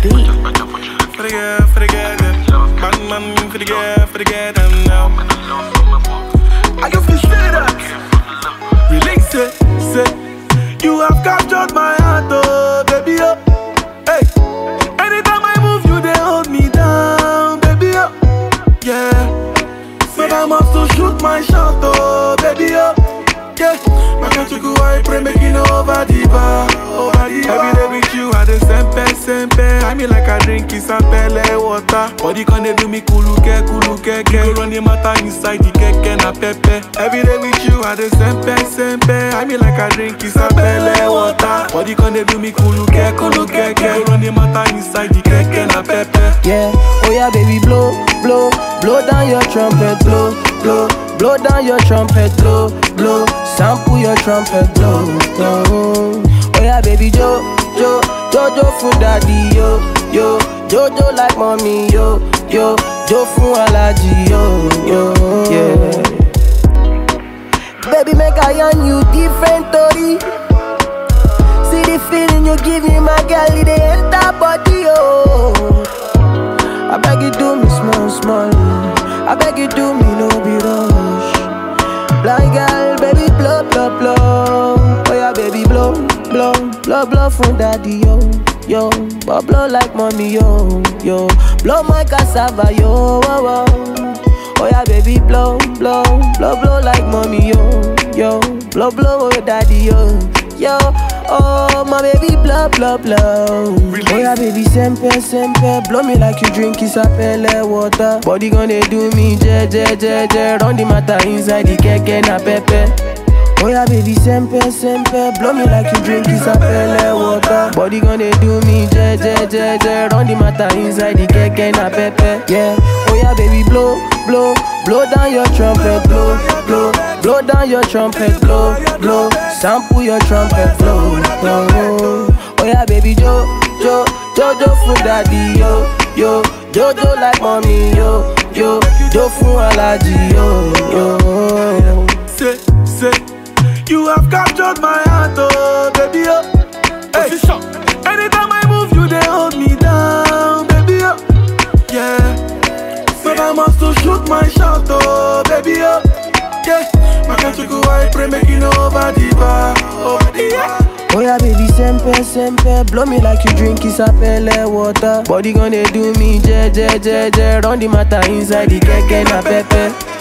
beat. For the girl, for the girl, them. Man, man, for the girl, for the girl, them now. I can feel say that. Release it, say. You have captured my heart, oh, baby, oh. Hey. Anytime I move, you they hold me down, baby, oh. Yeah. But I must to shoot my shot, oh, baby, oh. Yeah. My country go, I pray, making over the bar, over the bar. Every day with you, I the sempe, sempe. I mean like I drink is a pele water. Body can they do me kuluke, kuluke, ke. You run the matter inside the keke na pepe. Every day with you, I the sempe, sempe. I mean like I drink is a pele water. Body can they do me kuluke, kuluke, ke. You run the matter inside the keke na pepe. Yeah, oh yeah, baby, blow, blow, blow down your trumpet, blow, blow, blow down your trumpet, blow, blow, sample your trumpet, blow, blow. Oh yeah, baby, jo, jo, jojo for daddy, yo, yo, jojo like mommy, yo, yo, jo for allergy, yo, yo, yeah. Baby, make I on you different, Tori. See the feeling you give me, my girl, it dey enter body, oh. I beg you do me small, small. I beg you do me no be rush. Blind girl, baby blow, blow, blow. Oh yeah, baby blow, blow, blow, blow from daddy yo, yo. But blow like mommy yo, yo. Blow my cassava yo, oh, oh. Oh yeah, baby blow, blow, blow, blow like mommy yo, yo. Blow, blow, oh daddy yo, yo. Oh my baby blow, blow, blow. Oh yeah, baby sempe, sempe. Blow me like you drink isapele water. Body gonna do me je, je, je, je. Run the matter inside the keke na pepe. Oh yeah, baby sempe, sempe. Blow me like you drink isapele water. Body gonna do me je, je, je, je. Run the matter inside the keke na pepe. Yeah. Oh yeah, baby blow, blow, blow down your trumpet, blow, blow, blow down your trumpet, blow, blow. Sample your trumpet, blow, blow. Oh yeah, baby jo, jo, jojo for daddy, yo, yo, jojo like mommy, yo, yo, jo for allergy, yo, yo. Say, say, you have captured my heart, oh, baby, oh. Hey. Anytime I move, you they hold me down, baby, oh. Yeah. But I must to shoot my shot, oh, baby, oh. Yeah. My country go, I pray, making over the bar, over the bar. Oh yeah, baby, sempe, sempe Blow me like you drink isapele water Body gonna do me je, je, je, je Run the matter inside the keke na pepe